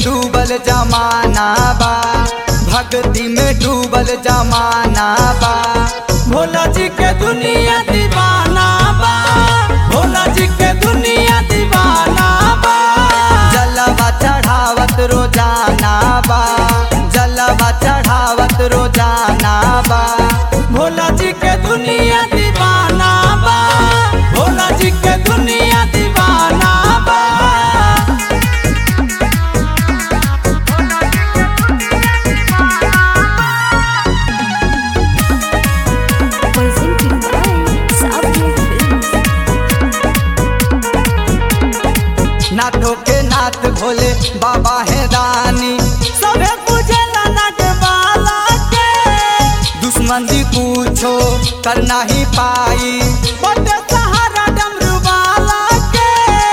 डूबल जमाना बा भक्ति में डूबल जमाना बा भोला जी के दुनिया दीवाना बा भोला जी के दुनिया दीवाना बा जलवा चढ़ावत रोजाना बा जलवा चढ़ावत रोजाना बा भोला जी के दुनिया दीवाना बा भोला जी के दुनिया दीवाना बा presented by Savia Films. नाथों के नाथ भोले बाबा है दानी सबे पूजला नटवाला के दुश्मन भी पूछो करना ही पाई बटे सहारा डमरू वाला के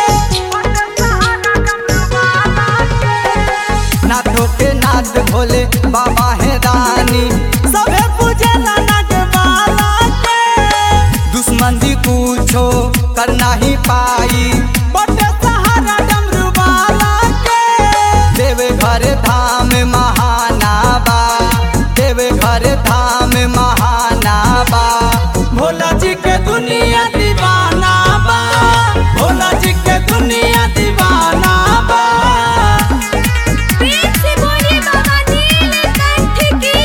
नाथों के नाथ भोले बाबा है दानी सबे पूजला नटवाला के दुश्मन भी पूछो करना ही पाई बटे सहारा डमरू वाला के देवे घर धाम महानाबा देवे घर धाम महानाबा भोला जी के दुनिया दीवाना बा भोला जी के दुनिया दीवाना बा प्रेम से बोलिए बाबा नीलकंठ की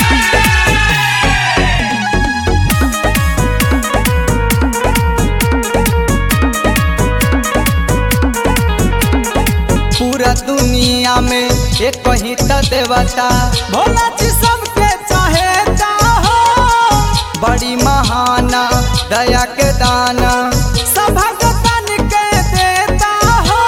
पूरा दुनिया में एक ही त देवता भोला जी सबके चाहे चाहो बड़ी महाना दया के दाना सब भगतन के देता हो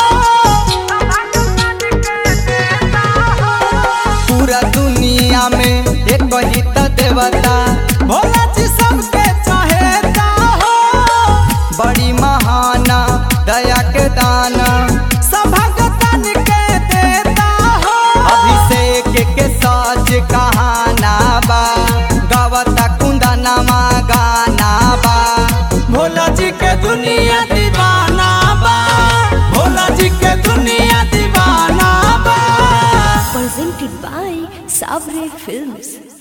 पूरा दुनिया में एक ही त देवता भोला जी सबके चाहे चाहो बड़ी महाना दया के दाना सब भगतन के देता हो अभिषेक के साज कहाना बा गावता कुंदनमा गाना बा भोला जी के दुनिया दीवाना बा भोला जी के दुनिया दीवाना बा presented by Savia Films.